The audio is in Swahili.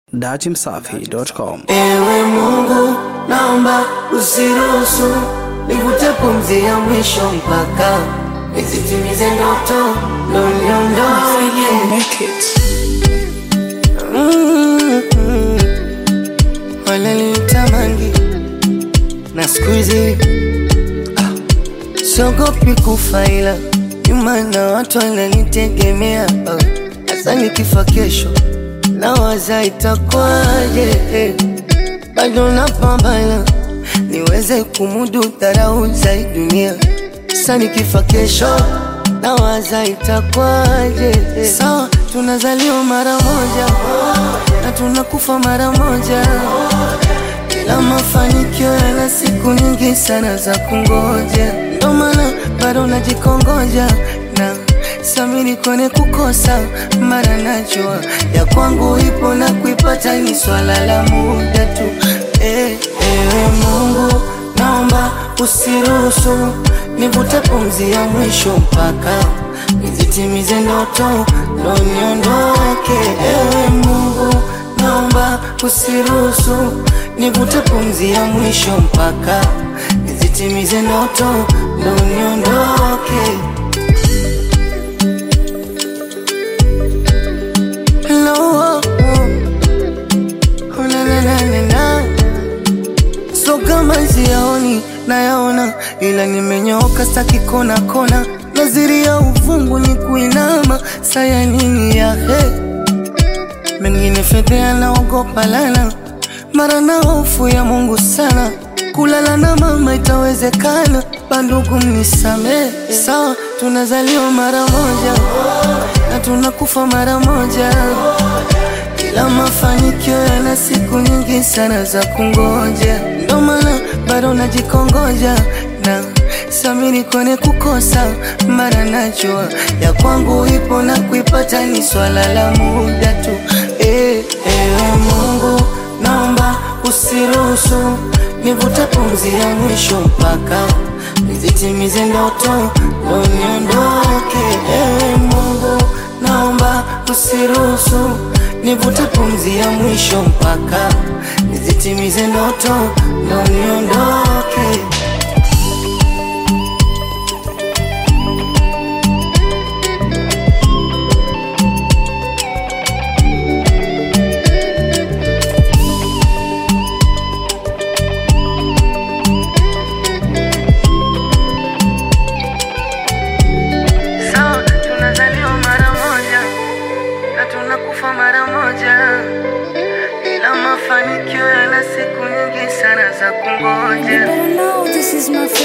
datimsafi.com. Ewe Mungu, naomba usiruhusu nivute pumzi ya mwisho mpaka nizitimize ndoto ndo niondoke. Mm, mm. Wananitamani na siku hizi ah, siogopi kufa ila nyuma na watu wananitegemea ah, hasa nikifa kesho nawaza itakwaje eh, bado napambana niweze kumudu dharau za hii dunia sasa nikifa kesho nawaza itakwaje eh, sawa tunazaliwa mara moja na tunakufa mara moja ila mafanikio yana siku nyingi sana za kungoja, ndo maana bado najikongoja na samini kone kukosa, mara najua ya kwangu ipo na kuipata ni swala la muda tu. Eh, ewe Mungu, naomba usiruhusu nivute pumzi ya mwisho mpaka nizitimize ndoto ndo niondoke. Ewe Mungu, naomba usiruhusu nivute pumzi ya mwisho mpaka nizitimize ndoto ndo niondoke. Hello, oh, oh, na, na, na, na, na. So kama siyaoni nayaona, ila nimenyooka staki kona kona, naziri ya uvungu ni kuinama, saya nini ya he mengine fedhea naogopa lana, mara na hofu ya Mungu sana, kulala na mama itawezekana, bandugu mnisamee, sawa tunazaliwa mara moja na tunakufa mara moja ila mafanikio yana siku nyingi sana za kungoja, ndo maana bado najikongoja na samini kone kukosa, mara najua ya kwangu ipo na kuipata ni swala la muda tu. Eh, ewe Mungu, naomba usiruhusu nivute pumzi ya mwisho mpaka nizitimize ndoto ndo niondoke. Ewe Mungu, naomba usiruhusu nivute pumzi ya mwisho mpaka nizitimize ndoto ndo niondoke. Sawa, tunazaliwa mara moja na tunakufa mara moja, ila mafanikio yana siku nyingi sana za You kungoja. better know this is my